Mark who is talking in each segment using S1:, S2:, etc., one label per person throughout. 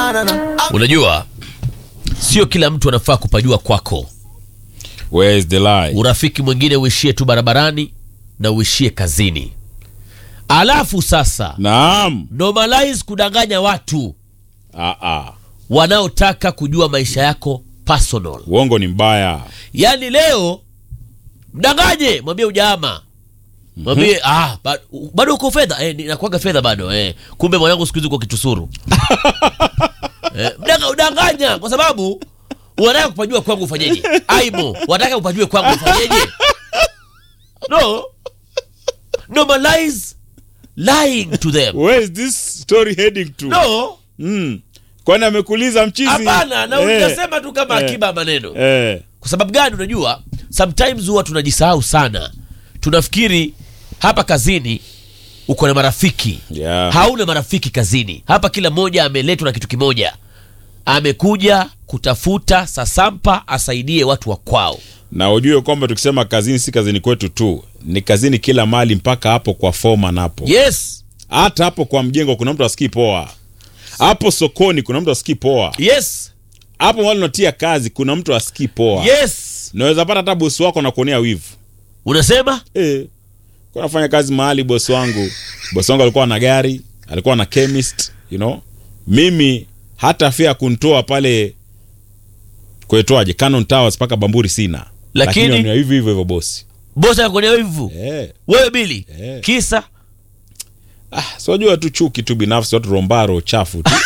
S1: Unajua, sio kila mtu anafaa kupajua kwako.
S2: Where is the lie?
S1: Urafiki mwingine uishie tu barabarani na uishie kazini. Alafu sasa
S2: Naam.
S1: normalize kudanganya watu
S2: Ah, ah.
S1: wanaotaka kujua maisha yako personal.
S2: Uongo ni mbaya.
S1: Yaani leo mdanganye, mwambie ujaama, mwambie ah, ba- bado uko fedha eh, nakuaga fedha bado eh. Kumbe mwanangu siku hizi uko kitusuru eh, mdanga, udanganya kwa sababu wanataka kupajua kwangu ufanyeje? Aimo, wanataka upajue kwangu ufanyeje? No, normalize lying to them.
S2: Where is this story heading to?
S1: No,
S2: Mm. Kwani amekuuliza mchizi?
S1: hapana, na
S2: Eh,
S1: unasema tu kama
S2: eh,
S1: akiba ya maneno
S2: Eh.
S1: kwa sababu gani? Unajua, sometimes huwa tunajisahau sana, tunafikiri hapa kazini uko na marafiki
S2: Yeah.
S1: hauna marafiki kazini. Hapa kila mmoja ameletwa na kitu kimoja, amekuja kutafuta sasampa asaidie watu wa kwao.
S2: Na ujue kwamba tukisema kazini si kazini kwetu tu, ni kazini kila mahali, mpaka hapo kwa foma napo
S1: Yes,
S2: hata hapo kwa mjengo kuna mtu asikii poa, hapo sokoni kuna mtu asikii poa,
S1: yes,
S2: hapo mahali unatia kazi kuna mtu asikii poa.
S1: yes.
S2: Naweza pata hata bosi wako na kuonea wivu
S1: Unasema
S2: eh. Kwa nafanya kazi mahali, bosi wangu bosi wangu alikuwa na gari, alikuwa na chemist, you know. Mimi hata fia kunitoa pale kuetoaje Cannon Towers mpaka Bamburi sina,
S1: Lakini-
S2: wamenioa hivi hivyo hivyo bosi
S1: bosi akakuonea wivu
S2: eh.
S1: wewe Bili,
S2: Eh.
S1: kisa
S2: Ah, siwajua tu chuki tu binafsi, watu rombaro chafu tu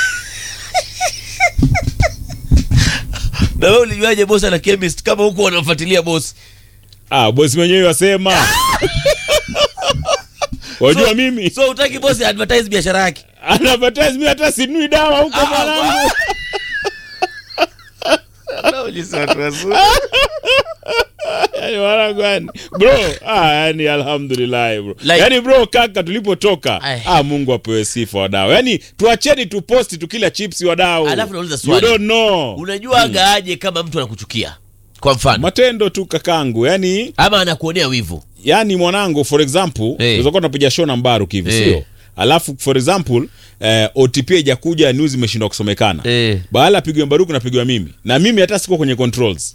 S1: na wewe ulijuaje bosi ana chemist kama huko wanamfuatilia bosi?
S2: ah, bosi mwenyewe wasema wajua
S1: So-
S2: mimi
S1: So utaki bosi advertise biashara yake?
S2: anapatiza mimi hata sinui dawa huko
S1: Ah,
S2: mwanangu. Yani mwanangu yani. Bro, ah, yani alhamdulillah bro.
S1: Like-
S2: yani bro kaka tulipotoka
S1: Ay.
S2: ah, Mungu apewe sifa wadau. Yani tuacheni tuposti tukila chips wadau.
S1: Alafu nauliza
S2: You
S1: swali.
S2: don't know.
S1: Unajuaga aje kama mtu anakuchukia kwa mfano
S2: Matendo tu kakangu. Yani
S1: ama anakuonea wivu?
S2: yani mwanangu for example,
S1: Eh.
S2: unaweza kuwa tunapiga show na Mbaru hivi
S1: Eh.
S2: sio? Alafu for example eh, OTP haijakuja news imeshindwa kusomekana.
S1: Eh.
S2: Bahala apigwe Mbaruku napigwa mimi. Na mimi hata siko kwenye controls.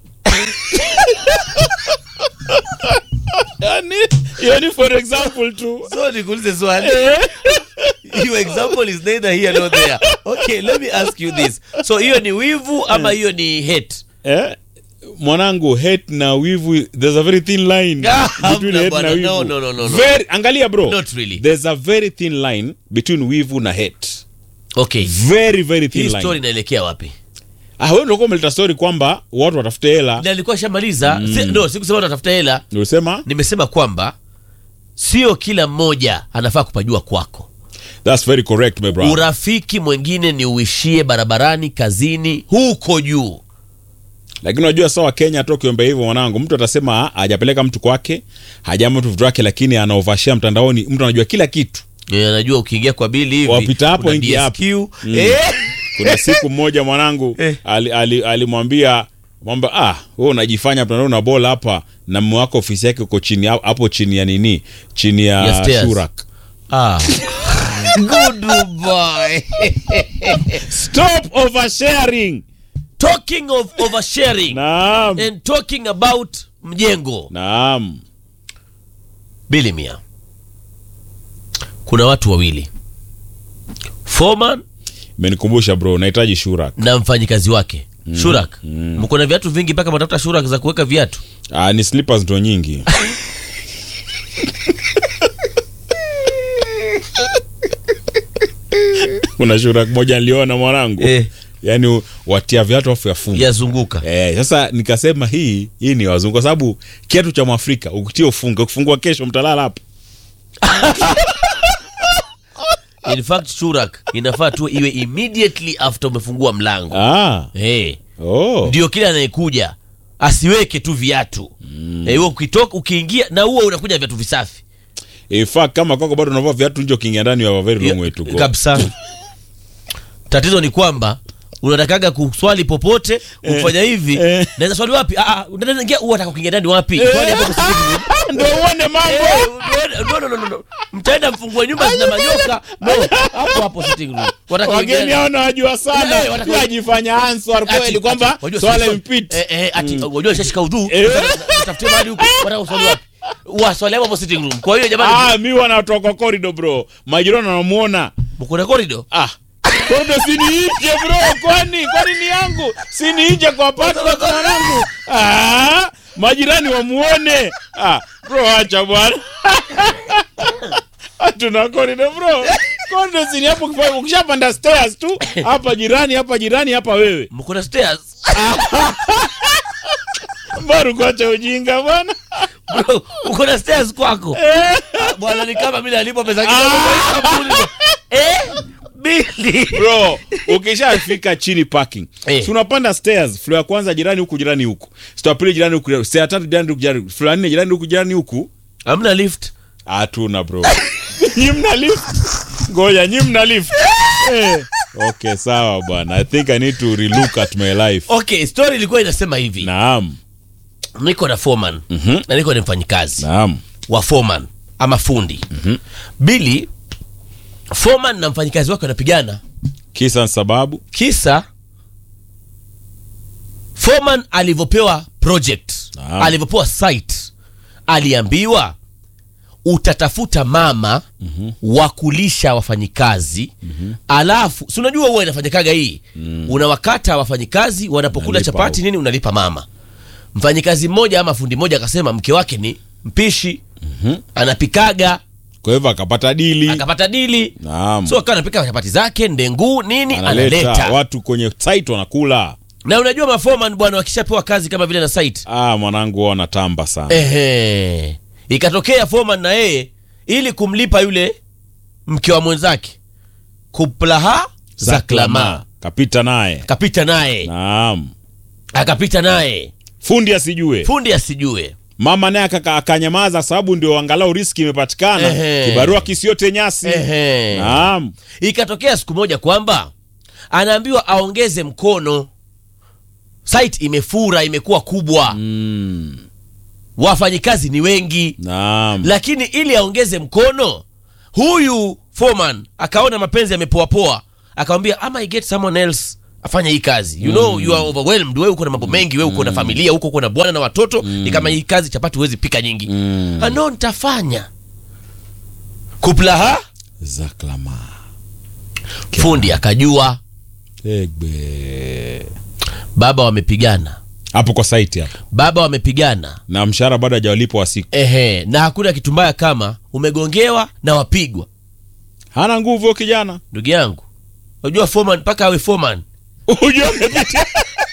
S2: yani, yani for example tu.
S1: So nikuulize swali. Your example is neither here nor there. Okay, let me ask you this. So hiyo ni wivu ama hiyo ni hate?
S2: Eh? Mwanangu hate na wivu there's a very thin line
S1: Ah,
S2: between
S1: hamna
S2: hate
S1: bwana.
S2: na wivu.
S1: No, no, no, no, no.
S2: Very, angalia bro.
S1: Not really.
S2: There's a very thin line between wivu na hate.
S1: Okay.
S2: Very very thin
S1: Hii
S2: line.
S1: story inaelekea wapi?
S2: Ah, wewe ndio umeleta story kwamba watu watafute hela.
S1: Na nilikuwa shamaliza. Si, no, sikusema unatafuta hela.
S2: Ulisema?
S1: Nimesema kwamba sio kila mmoja anafaa kupajua kwako.
S2: That's very correct my brother.
S1: Urafiki mwingine ni uishie barabarani, kazini, huko juu.
S2: Lakini unajua sawa Kenya tu ukiomba hivyo mwanangu, mtu atasema ah, hajapeleka mtu kwake, hajama mtu vitu wake, lakini anaovashia mtandaoni, mtu anajua kila kitu.
S1: Eh, Najua ukiingia kwa bili hivi
S2: Wapita hapo,
S1: kuna
S2: ingia hapo.
S1: DSQ. Eh.
S2: Kuna siku mmoja mwanangu
S1: Eh.
S2: ali- ali- alimwambia mwamba ah, wewe unajifanya mtandao na bola hapa na mume wako ofisi yake uko chini hapo chini ya nini? Chini ya,
S1: Ya stairs.
S2: Shurak.
S1: Ah. Good boy.
S2: Stop oversharing.
S1: Talking of oversharing
S2: Naam.
S1: and talking about mjengo.
S2: Naam.
S1: Bilimia. Kuna watu wawili. Foreman
S2: Imenikumbusha bro, nahitaji Shurak.
S1: na mfanyikazi wake. Shurak. Mko na viatu vingi mpaka matafuta Shurak za kuweka viatu.
S2: Ah, ni slippers ndo nyingi. Kuna Shurak moja niliona mwanangu.
S1: Eh.
S2: Yaani watia viatu afu yafunga.
S1: Yazunguka.
S2: Eh, sasa nikasema hii hii ni wazungu kwa sababu kiatu cha Mwafrika ukitia ufunge ukifungua kesho mtalala hapo.
S1: In fact Shurak inafaa tu iwe immediately after umefungua mlango.
S2: Ah.
S1: Eh.
S2: Oh.
S1: Ndio kile anayekuja asiweke tu viatu. Eh, wewe ukitoka ukiingia na huo unakuja viatu visafi.
S2: In fact kama kwako bado unavaa viatu nje ukiingia ndani you have a very long way to go.
S1: kabisa tatizo ni kwamba unatakaga kuswali popote kufanya hivi
S2: eh.
S1: naweza swali wapi ah ah, unataka ingia unataka kuingia ndani wapi swali hapo kwa sitting room
S2: ndo uone mambo
S1: Eh, no, no, no, no, no. mtaenda mfungue nyumba zina manyoka no hapo hapo sitting room Wataka kuingia
S2: wageni
S1: ndani.
S2: hao nawajua sana
S1: Eh, wataka-
S2: Pia ajifanya answer kweli
S1: Ati-
S2: kwamba
S1: ati- wajua
S2: swala
S1: sisi-
S2: impit
S1: eh, eh, ati wajua ishashika udhu
S2: Eh.
S1: tafutie mahali huko wataka kuswali wapi waswali hapo hapo sitting room kwa hiyo jamani
S2: ah mi wanatoka corridor bro majirani wanamuona
S1: mko na corridor
S2: ah corridor si ni nje bro kwani kwani ni yangu si ni nje kwa apartment mwanangu ah majirani wamuone ah bro acha bwana tuna corridor bro corridor si ni hapo ukifanya- ukishapanda stairs tu hapa jirani hapa jirani hapa wewe
S1: mko na stairs
S2: baru kuacha ujinga bwana
S1: bro uko na stairs kwako Ah, bwana ni kama mimi nalipo pesa kidogo kwa hii kampuni. eh bili
S2: bro ukishafika chini parking
S1: Eh.
S2: si unapanda stairs floor ya kwanza jirani huku jirani huku stoa ya pili jirani huku stoa ya tatu jirani huku jirani floor ya nne jirani huku jirani huku
S1: hamna lift
S2: hatuna bro nyi mna lift ngoja nyi mna lift eh. okay sawa bwana i think i need to relook at my life
S1: okay story ilikuwa inasema hivi
S2: naam
S1: niko na foreman
S2: Mhm.
S1: na niko na mfanyikazi
S2: naam
S1: wa foreman ama fundi bili foreman na mfanyikazi wake wanapigana
S2: kisa na sababu
S1: kisa foreman alivyopewa project
S2: Naam.
S1: alivyopewa site aliambiwa utatafuta mama mm-hmm. wa kulisha wafanyikazi mm-hmm. alafu si unajua huwa inafanyikaga hii mm. unawakata wafanyikazi wanapokula
S2: Unalipa
S1: chapati
S2: au-
S1: nini unalipa mama mfanyikazi mmoja ama fundi mmoja akasema mke wake ni mpishi mm-hmm. anapikaga
S2: kwa hivyo akapata dili
S1: akapata dili
S2: naam
S1: so akawa anapika chapati zake ndengu nini
S2: analeta
S1: analeta
S2: watu kwenye site wanakula
S1: na unajua mafoman bwana wakishapewa kazi kama vile na site
S2: ah mwanangu wao wanatamba sana
S1: ehe ikatokea foman na yeye ili kumlipa yule mke wa mwenzake kuplaha za klama
S2: kapita naye
S1: akapita naye
S2: naam
S1: akapita naye
S2: fundi asijue
S1: fundi asijue
S2: mama naye akaka- akanyamaza sababu ndio angalau riski imepatikana
S1: Ehe.
S2: kibarua kisiote nyasi
S1: ehe
S2: naam
S1: ikatokea siku moja kwamba anaambiwa aongeze mkono site imefura imekuwa kubwa
S2: mm.
S1: wafanyikazi ni wengi
S2: naam
S1: lakini ili aongeze mkono huyu foreman akaona mapenzi yamepoapoa akamwambia ama I get someone else afanya hii kazi you know you are overwhelmed wewe uko na mambo mengi wewe uko na familia huko uko na bwana na watoto ni kama hii kazi chapati huwezi pika nyingi
S2: Mm.
S1: ah, no nitafanya kuplaha
S2: zaklama
S1: fundi akajua
S2: egbe
S1: baba wamepigana
S2: hapo kwa site hapo
S1: baba wamepigana
S2: na mshahara bado hajawalipwa wa siku
S1: ehe na hakuna kitu mbaya kama umegongewa na wapigwa
S2: hana nguvu huyo kijana
S1: ndugu yangu unajua foreman mpaka awe foreman
S2: Ujue amepitia